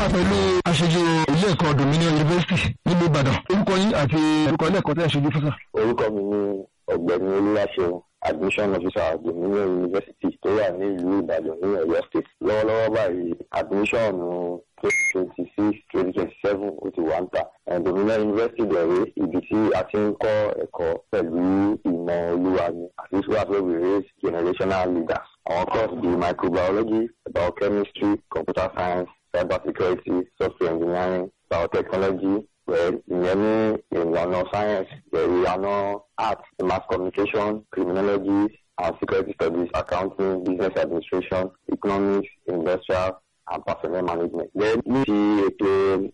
pẹ̀lú aṣojú ilé ẹ̀kọ́ Dominion University nílùú Ìbàdàn orúkọ yín àti orúkọ ilé ẹ̀kọ́ tẹ́ ẹ̀ ṣojú fún sà. orúkọ mi ni ọ̀gbẹ́ni olúwaṣeun admission officer Dominion University tó wà ní ìlú Ìbàdàn ní Ọ̀yọ́ state lọ́wọ́lọ́wọ́ báyìí admission twenty twenty six twenty twenty seven ó ti wà ń tà Dominion University bẹ̀rẹ̀ ibi tí a ti ń kọ́ ẹ̀kọ́ pẹ̀lú ìmọ̀ olúwa ni àti wíwá pé we raise generational leaders àwọn course bíi microbiology biochemistry computer science cyber security software engineering biotechnology pẹ̀lú ìyẹn ní ìlànà science pẹ̀lú ìlànà art mass communication criminology and security studies accounting business administration economics industrial and personnel management. Then ní ti ètò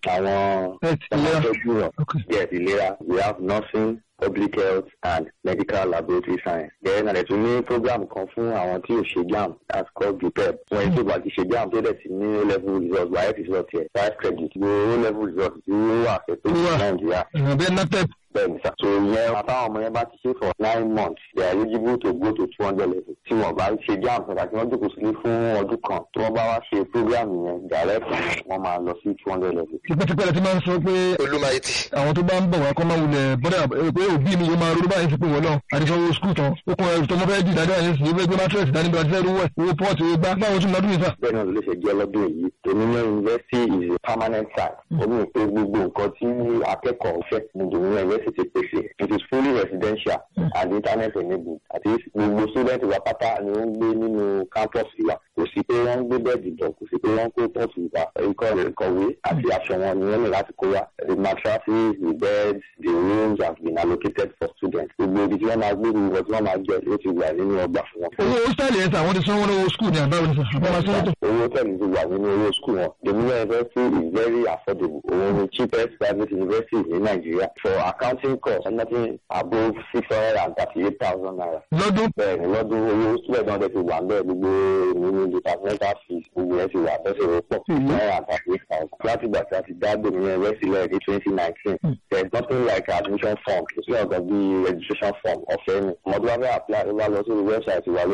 àwọn ìtọ́jú náà yes ìlera we have nursing public health and medical laboratory science. Then àlẹ́ tún ní program kan fún àwọn tí ò ṣe JAMB that's called JUPEB. Wọ́n yẹn tó bá ti ṣe JAMB tó dẹ̀ ti ní O level result wáyé result yẹ five credit ní O level result tí ó wà fẹ́ tó ní Nàìjíríà. ìrànbẹ́ natep. Bẹ́ẹ̀ni sá. So ìyẹn àtàwọn ọmọ yẹn bá ti ṣe for nine months they are eligible to go to two hundred level. Tí wọ́n bá ṣe JAMB nígbà tí wọ́n jókòó sílé fún ọdún kan tí wọ́n bá wá ṣe program yẹn direct wọ́n máa lọ sí two hundred level. tipẹ́tipẹ́ la ti máa ń sọ pé olùmọ̀ẹ́tì. àwọn tó bá ń bọ̀ wá kọ́ máa wulẹ̀ bọ́dà pé òbí mi yóò máa ronú báyìí sí pé wọ́n náà àdìsọ́wọ́ skul tán ó kún ẹrù tó mọ́ fẹ́ dìdájọ́ àyẹ̀sì yìí fẹ́ gbé matress dání bí wọ́n ti fẹ́ rúwẹ̀ owó pọ́ọ̀tì owó gbá báwo tún lọ́dún yìí sà. bẹ́ẹ̀ náà ló ṣe jẹ́ lọ́dún yìí Dominion University is a permanent site ó ní pé gbogbo nǹkan tí akẹ́kọ̀ọ́ fẹ́ ní Dominion University pèsè it is fully residential and internet enabled àti gbogbo student wa pátá ni ó ń gbé nínú campus wa kò sí pé wọ́n ń gbé bẹ́ẹ̀dì bọ̀ kò sí pé wọ́n ń kó pọ́ọ̀tù wa ikọ̀ ìkọ̀wé àti aṣọ wọn ni wọ́n ní láti kó wa the mattresses the beds the rooms have been allocated for students gbogbo ibi tí wọ́n máa gbé gbogbo tí wọ́n máa jẹ ló ti wà nínú ọgbà fún wọn. owó hostel yẹn sà wọ́n ti sanwó lọ́wọ́ skul ní àbáwọ̀ ní sà àbá máa sanwó tó. owó tẹ̀lé ti wà nínú owó skul wọn Dominion University is very affordable òun ni cheapest private university ní Nàìjíríà for accounting course nothing above six hundred and thirty-eight thousand naira. lọ́dún. bẹ́ẹ̀ni lọ́dún owó student náà ti wà bẹ́ẹ̀ gbogbo nínú departmental fees gbogbo yẹn ti wà bẹ́sẹ̀ rẹ̀ pọ̀ náírà and thirty-eight thousand. láti gbà tí a ti dá Dominion University lẹ́yìn ní twenty nineteen there is nothing like admission form kò sí ọ̀gá bí registration form ọ̀fẹ́ ni. ọmọdé wa fẹ́ apply ó bá lọ sí website wa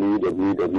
lórí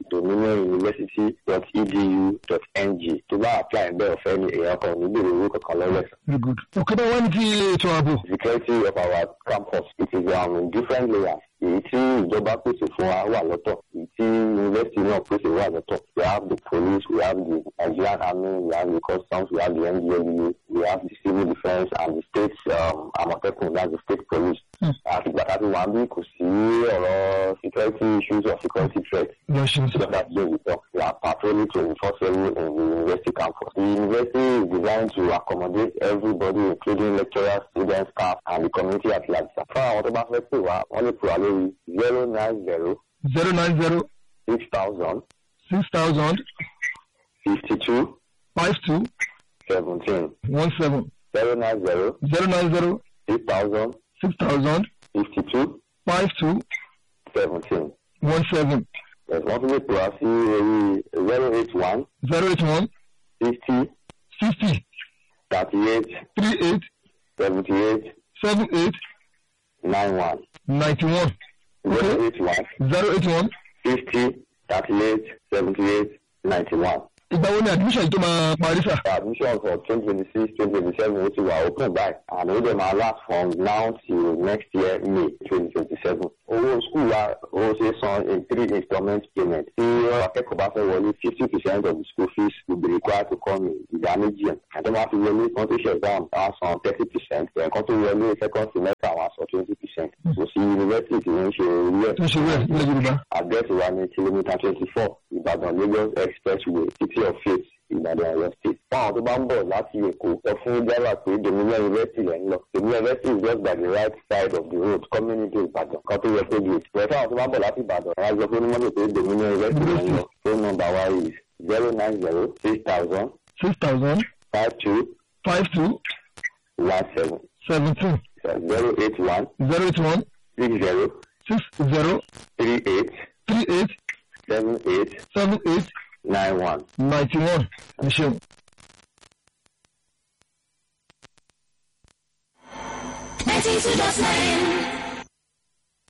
www.dominionuniversity.edu.ng tó bá apply bẹ́ẹ̀ ọ̀fẹ́ ni èèyàn kan ò ní bèrè owó kankan lọ́wọ́ ẹ̀sán. very good. òkè bá wọ́n ní ti ètò ààbò. security of our campus it is um, in different layers èyí tí ìjọba pèsè fún wa wà lọ́tọ̀ èyí tí yunifásitì náà pèsè wà lọ́tọ̀ we have the police we have the Nigerian army we have the customs we have the NDLEA we have the civil defence and the state um, Àmọ̀tẹ́kùn that's the state police. àti gbàtà tí wàá bí kò sí ọ̀rọ̀ security issues or security threats. yọ ṣe So that's the result. We are patrolling twenty four seven in the university campus. The university is designed to accommodate everybody including lecturers, students, staff and the community at large. Fún àwọn tó bá fẹ́ pè wá, wọ́n lè pè wá lórí zero nine zero zero nine zero six thousand six thousand fifty two five two seventeen one seven zero nine zero zero nine zero six thousand six thousand fifty two five two seventeen. one seven Yes, wọ́n tún lè pè wá sí orí zero eight one zero eight one sixty sixty thirty eight three eight seventy eight seven eight nine one. ninety one zero eight one zero eight one. fifty thirty eight seventy eight ninety one. ìgbà wo ni admission yìí tó máa parí sà. admission for twenty twenty six twenty twenty seven ó ti wà open by and ó dẹ̀ máa last from now till next year May twenty twenty seven. owó school wa ó ṣe san in three installment payment. tí akẹ́kọ̀ọ́ bá fẹ́ wọlé fifty percent of the school fees will be required to come in ìdá méjì ẹ̀. àti wọ́n á fi wọlé kan tó ṣe exam á san thirty percent. ẹ̀kan tó wọlé second semester àwọn á san twenty percent. kò sí university tí wọ́n ń ṣe orí ẹ̀. tó ṣe wẹ̀ nílẹ̀ yorùbá. àdírẹ́sì wa ní kìlómítà twenty four ìbàdàn lagos expressway city of faith ìbàdàn ọ̀yọ́ state. fún àwọn tó bá ń bọ̀ láti èkó sọ fún jálà pé dominion university lẹ́ ń lọ. dominion university is just by the right side of the road coming into ìbàdàn kan tó yẹ kó gate. ìwé fún àwọn tó bá ń bọ̀ láti ìbàdàn wọn á gbọ́ pé ní mọ́tò pé dominion university lẹ́ ń lọ. phone number wa is zero nine zero six thousand six thousand five two five two one seven seventeen zero eight one zero eight one six zero six zero three eight three eight seven eight seven eight nine one. ninety one. ẹ ṣeun. ninety two dot nine.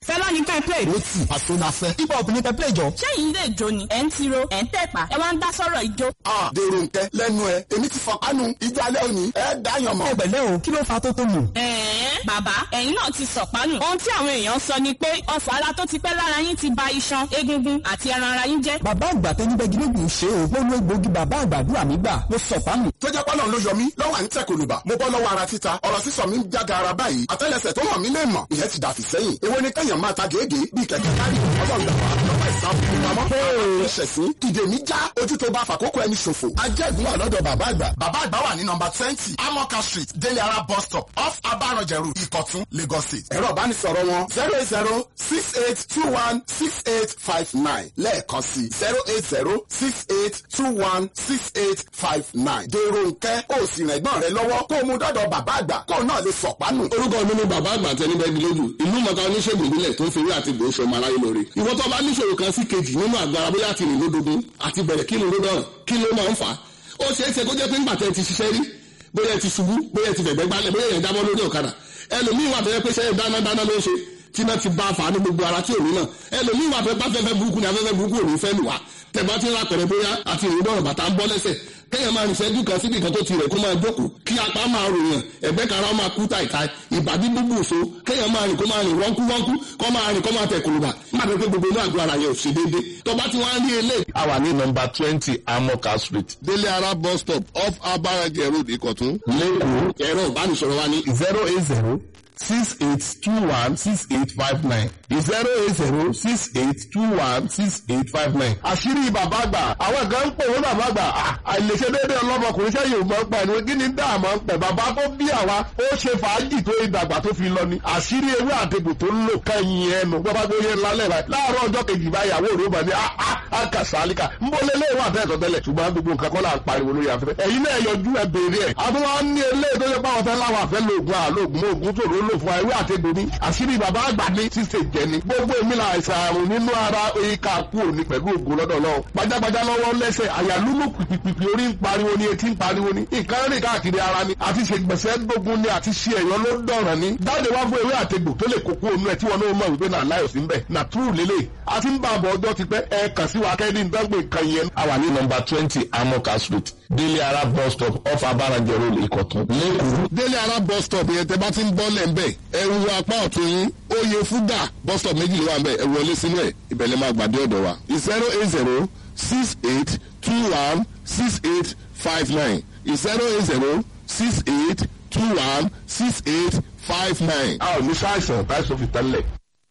fẹlá ní ká ẹ play. ó tì àṣọ la fẹ́. hip hop ní kẹ́ play jọ. ṣẹ́yìn ilé ìjó ni ẹ̀ ń tiro ẹ̀ ń tẹ̀pá ẹ wá ń dá sọ́rọ̀ ìjó. a dèrò nkẹ lẹ́nu ẹ èmi ti fọ kánú ìjọ alẹ́ òní ẹ dáyàn mọ́. ẹgbẹ̀lẹ́ o kí ló fa tó tó nù. ẹ̀ẹ́n bàbá ẹ̀yin náà ti sọ̀pánù. ohun tí àwọn èèyàn sọ ni pé ọ̀fọ̀ ara tó ti pẹ́ lára yín ti ba iṣan egungun àti ẹran ara yín jẹ́. bàbá àgbà tó ní bẹ́ẹ̀ gírégùn ṣe o mo lo egbòogi bàbá àgbàdúrà mi gbà mo sọ fáàmù. tó jẹ́ pọ́nà ló yọ mí lọ́wọ́ à ń tẹ̀ kòlùbà mo bọ́ lọ́wọ́ ara títa ọ̀rọ̀ sísọ mi ń jága ara báyìí àtẹ́lẹsẹ̀ tó hàn mí lè mọ̀ ìyẹn ti dàfí sẹ́yìn èwo ni kẹ́yàn máa ta gèégé bíi kẹ̀kẹ́ kárí ọlọ́run dàgbà lọ́wọ́ ìsàmù ìpamọ́ ìṣẹ̀sìn ìdè mi já ojú tó bá fàkókò ẹni ṣòfò ajẹ́gun wà lọ́dọ̀ bàbá àgbà bàbá àgbà wà ní nọmba twenty amoka street délé ara bus stop off abarọ̀jẹ̀rù ìkọ̀tún lagos state ẹ̀rọ ìbánisọ̀rọ̀ wọn zero eight zero six eight two one six eight five nine lẹ́ẹ̀kan sí zero eight zero six eight two one six eight five nine dèrò nkẹ́ ó sì rìn ẹ̀gbọ́n rẹ lọ́wọ́ kó o mú dọ́dọ̀ bàbá àgbà kó o náà lè sọ̀pánù. orúkọ mi ni bàbá àgbà tẹni bẹ́ẹ̀ lójú ìlú mọ̀ká oníṣègùn ìbílẹ̀ tó ń fèrè àti gbòó ṣọmọ aráyé lóore ìwọ tó bá níṣòro kan sí kejì nínú àgọ́ ara bóyá ti rìn lódodo àti bẹ̀rẹ̀ kí ni ló náà kí ló máa ń fà á ó ṣeé ṣe kó jẹ́ pé ńgbà tẹ́ ti ṣiṣẹ́ rí bóyá ti ṣubú bóyá ti fẹ̀gbẹ́ gbálẹ̀ bóyá yẹn jábọ́ lórí ọ̀kadà ẹlòmíì wà fẹ́ pé ṣẹ́yìn dáná dáná ló ń ṣe tí náà ti bá a fà á ní gbogbo ara tí ò ní náà ẹlòmíì wà fẹ́ bá fẹ́fẹ́ burúkú ni afẹ́fẹ́ burúkú ò ní fẹ́ lù wá tẹ̀bá ti ń ra pẹ̀rẹ̀ bóyá àti ìrìn bọ̀rọ̀ bàtà ń bọ́ lẹ́sẹ̀ kéèyàn máa rìnṣẹ́ dùn kan síbi kan tó ti rẹ̀ kó máa jókòó kí apá máa ròyàn ẹ̀gbẹ́ kan ara máa kú tàìtàì ìbàdí búbù so kéèyàn máa rìn kó máa rìn wọ́nkú wọ́nkú kó máa rìn kó máa tẹ̀ kòlùbà má dé pé gbogbo inú àgọ́ ara yẹn ò ṣe déédéé tó bá ti wá rí eléyìí. a wà ní nọmba twenty amoka street délé ara bus stop off abarajẹ road ìkọ̀tún. lẹ́kọ̀ọ́ ẹ̀rọ ìbánisọ̀rọ̀ wa ní zero eight zero six eight two one six eight five nine zero eight zero six eight two one six eight five nine. àṣírí bàbá àgbà àwọn kan ń pè wọ́n bàbá àgbà àìlèṣe déédéé ọlọ́mọkùnrin sẹ́yìn ò mọ̀ ń pa ẹni kí ni dáàmú ń pẹ̀ bàbá tó bí àwa ó ṣe fàájì tó ìdàgbà tó fi lọ ni àṣírí ewé àtẹ̀gùn tó ń lò kẹ́yìn ẹnu bàbá tó yẹ lálẹ́ rẹ̀ láàárọ̀ ọjọ́ kejì báyàwó rẹ̀ ó bà ní àkàsálíkà ń bọ́ lé léwà tẹ́ẹ̀tọ̀ tẹ́lẹ̀ ṣùgbọ́n gbogbo nǹkan kọ́ là ń pariwo lórí afẹ́fẹ́ ẹ̀yin náà yọjú ẹ béèrè ẹ̀ àtúwọ́n ní eléyìí tó yẹ pàwọn fẹ́ láwọn àfẹ́ lóògùn àlóògùn oògùn tó ló lò fún ewé àtẹ̀gùn ní àṣírí bàbá àgbà ní ṣíṣe jẹ ni gbogbo èmi là àìsàn àrùn nínú ara ìka kú òní pẹ̀lú ògùn lọ́dọ̀ lọ́wọ́ gbajàgbajà lọ́wọ́ lẹ́sẹ̀ àyàlúlù pìpìpì orí ń pariwo ni etí ń pariwo ni nǹkan rìn káàkiri ara ni àti ṣègbèsè gbógun ni àti ṣe ẹ̀yọ́ ló dọ̀ràn ni dáde wá fún ewé àtegbò tó lè kókó onú ẹ̀ tí wọn náà mọ̀ wípé náà láyọ̀ sí ń bẹ̀ nà túrù lélẹ̀ àti ń bá àbọ̀ ọjọ́ ti pẹ́ ẹ kàn sí wa kẹ́ni ìdánwò nǹkan yẹn. a wà ní nọmba twenty amoka street délé ara bus stop off abarajẹ road ìkọ̀tún lẹ́kọ̀ọ́. délé ara bus stop yẹn tẹ bá ti ń bọ́ lẹ̀ ń bẹ̀ ẹ wo apá ọ̀tún yín oyè fúgà bus stop méjì ló wà ń bẹ̀ ẹ wọlé sínú ẹ̀ ìbẹ̀lẹ̀ máa gbàdé ọ̀dọ̀ wa zero eight zero six eight two one six eight five nine zero eight zero six eight two one six eight five nine. a ò ní sáìsàn táìsàn fi tẹ́lẹ̀.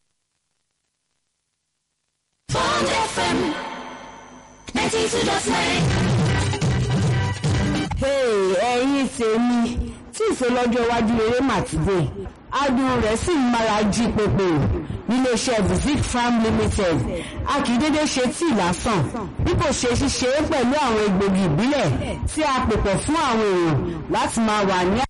Bond FM 92.9. Hey, ẹ̀yin tèmi tí ìfọlọ́jọ́ iwájú rere mà ti dé adùn rẹ̀ sì ń mára jí pépé níléeṣẹ́ visit farm limited a kì í dédé ṣe tíì lásán bí kò ṣe ṣíṣe é pẹ̀lú àwọn egbògi ìbílẹ̀ tí a pò pọ̀ fún àwọn èèyàn láti máa wà ní